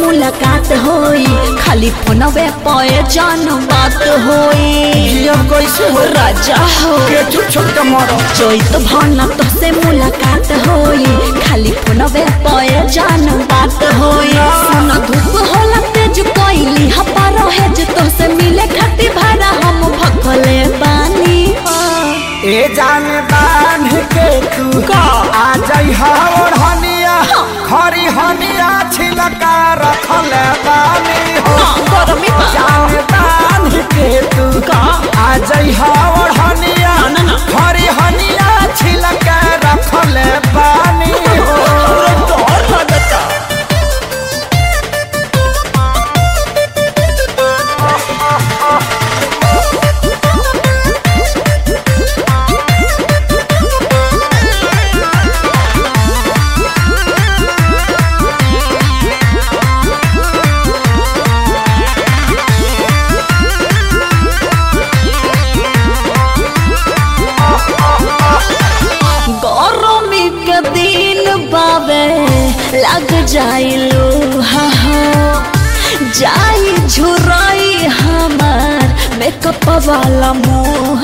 मुलाकात होई खाली फोनवे पे जान बात होई अब कैसे हो राजा हो के छुट छुट के मरो चैत भन तोसे मुलाकात होई खाली फोनवे पे जान बात होई सुन धूप होला तेज कोइली हपा रहे जे तोसे मिले खातिर भाड़ा हम भखले बानी ए जान बांध के तू का? आ जाई हवर हनिया खरी हनिया छिलका रखल बानी हो गरमी बा जान बांध के तू का? आ जाई हवर हनिया ना, ना। खरी हनिया छिलका रखल बानी हो डर लगता गरमी के दिन बावे लग जाइलो हा हा जाई झुराई हमार मेकअप वाला मुँह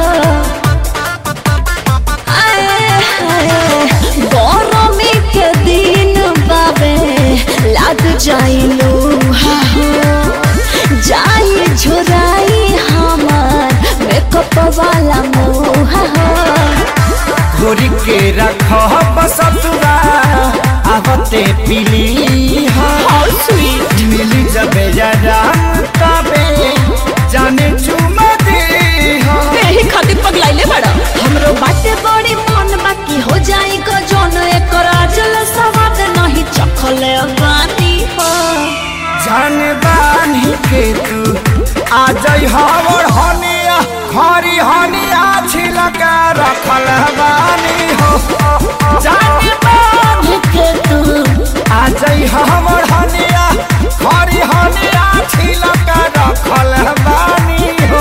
आए हाय गरमी के दिन बावे लग जाइलो हा हा जाई झुराई हमार मेकअप वाला मुँह घोरी के रख बसतुरा आवते पीली हाँ स्वीट मिली जबे जरा तबे जाने चुमा दे हाँ यही खातिर पगलाइले बड़ा हमरो बाटे बड़ी मन बाकी हो जाई को जोन एकर आजल सवाद नहीं चखले बानी हो जान बानी के तू आ जाई हवर हनिया खरी हनिया छिलका रखल बानी हो जान बानी के तू आ जाई हवर हनिया खरी हनिया छिलका रखल बानी हो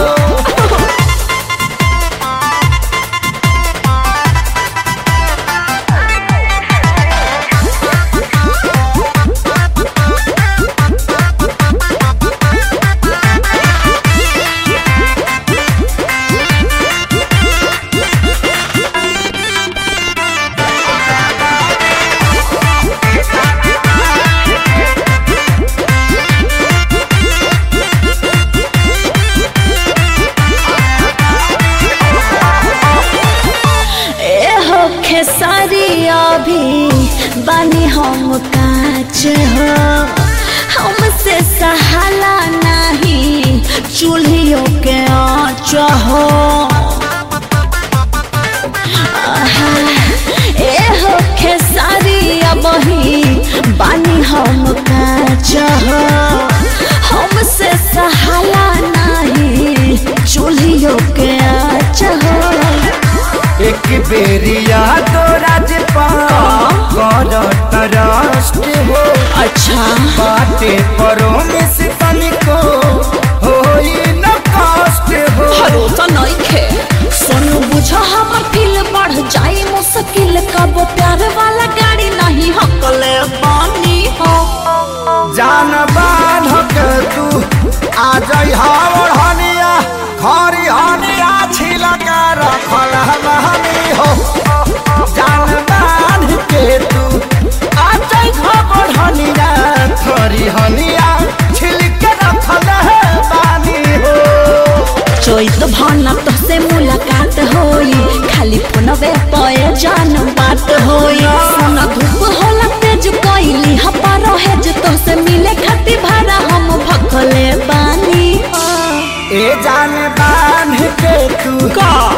ए हो खेसारी अभी बानी हम काच हो हमसे सहाला नहीं चूल्हियों के आँच हो आहा, ए हो खेसारी अबही बानी हम काच हो हमसे सहाला नहीं चूल्हियों के आँच हो एक बेरिया तो राजपा कर तरस्ट हो अच्छा बाटे परो में से तनिको होई न कष्ट हो भरोसा नहीं खे सोनू बुझा हमर दिल बढ़ जाई मुश्किल कब प्यार वाला गाड़ी नहीं हकले बानी हो जान बांध के तू आ जाई हवर हनिया खरी हनिया छिलका रखल हमी हो जान बांध के तू आ जाई हवर हनिया खरी हनिया छिलका रखल बानी हो चैत भन तोसे मुलाकात होई खाली फोनवे पे जान बात होई सोन धूप होला तेज कोइली हपा रहे जे तोसे मिले खातिर भाड़ा हम भखले बानी हो ए जान बांध के तू का?